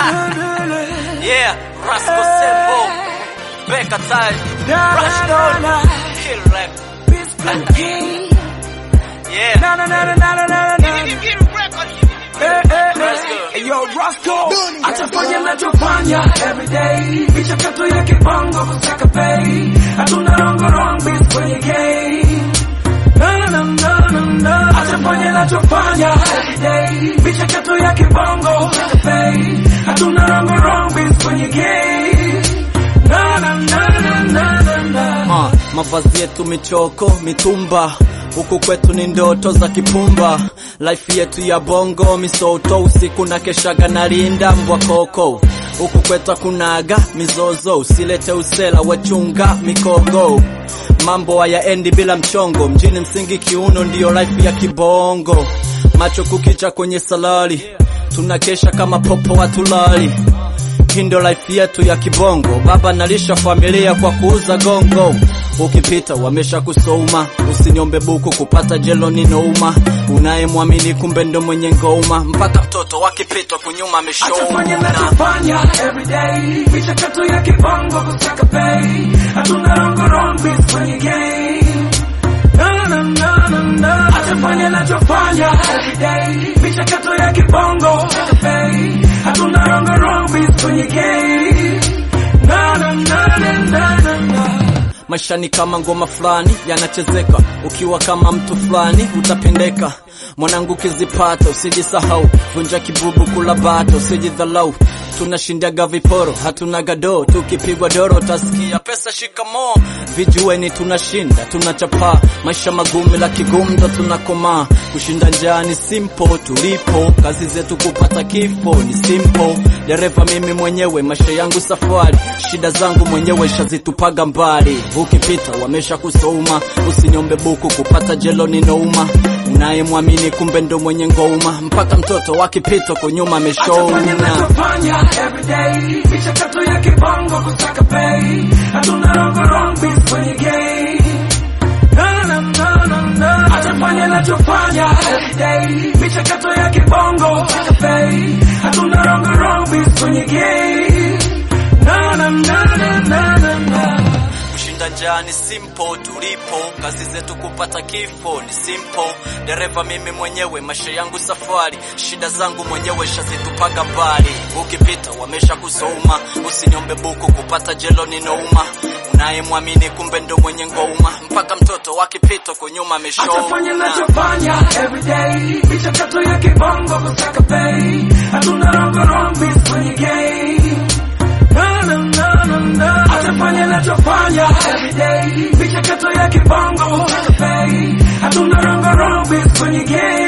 yeah, Rascal Sembo, Becca Time, Rushdown, Kill Rap. Yeah. Let's go. Yo, Roscoe, atafanya nachofanya everyday, michakato ya kibongo kusaka pay, hatuna rongo wrong beats kwenye game. No, no, no, no, no. Atafanya nachofanya everyday, michakato ya kibongo kusaka pay, hatuna rongo wrong beats kwenye game. No, no, no, no, no, no, no. Uh, mavazi yetu michoko mitumba huku kwetu ni ndoto za kipumba life yetu ya bongo misoto usiku na keshaga na linda mbwa koko huku kwetu hakunaga mizozo usilete usela wachunga mikogo mambo hayaendi bila mchongo mjini msingi kiuno ndiyo life ya kibongo macho kukicha kwenye salari tunakesha kama popo watulali Hindo life yetu ya kibongo, baba nalisha familia kwa kuuza gongo. Ukipita wamesha kusoma, usiniombe buku kupata jelo ni nouma. Unayemwamini kumbe ndo mwenye ngoma, mpaka mtoto wakipitwa kunyuma Atafanya ameshona. nachofanya everyday, michakato ya kibongo kusaka pay, hatuna rongo wrong beats kwenye game. No, no, no, no, no. Atafanya nachofanya everyday, michakato ya kibongo kusaka pay, hatuna rongo wrong beats kwenye game. No, no, no, no, no, no, no. Maisha ni kama ngoma fulani yanachezeka, ukiwa kama mtu fulani utapendeka. Mwanangu kizipata usijisahau, vunja kibubu kula bata usijidhalau. Tunashindaga viporo hatuna gado, tukipigwa doro utasikia pesa shikamo. Vijueni tunashinda tunachapa, maisha magumu la kigumzo tunakomaa. Kushinda njaa ni simple, tulipo kazi zetu kupata kifo ni simple. Dereva mimi mwenyewe, maisha yangu safari, shida zangu mwenyewe shazitupaga mbali. Ukipita wamesha kusoma, usiniombe buku kupata jelo ni nouma. Unayemwamini kumbe ndo mwenye ngoma, mpaka mtoto wakipitwa kunyuma Atafanya ameshona. nachofanya everyday, michakato ya kibongo kusaka pay, hatuna rongo wrong beats kwenye game. No, no, no, no, no. Atafanya nachofanya everyday, michakato ya kibongo kusaka pay, hatuna rongo wrong beats kwenye game. No, no, no, no, no, no, no. Kushinda njaa ni simple, tulipo kazi zetu kupata kifo ni simple. Dereva mimi mwenyewe, maisha yangu safari, shida zangu mwenyewe shazitupaga mbali. Ukipita wamesha kusoma, usiniombe buku kupata jelo ni nouma. Unayemwamini kumbe ndo mwenye ngoma, mpaka mtoto wakipitwa kunyuma Atafanya ameshona. nachofanya everyday, michakato ya kibongo kusaka pay, hatuna rongo wrong beats kwenye game. No, no, no, no, no. Atafanya nachofanya everyday, michakato ya kibongo kusaka pay, hatuna rongo wrong beats kwenye game.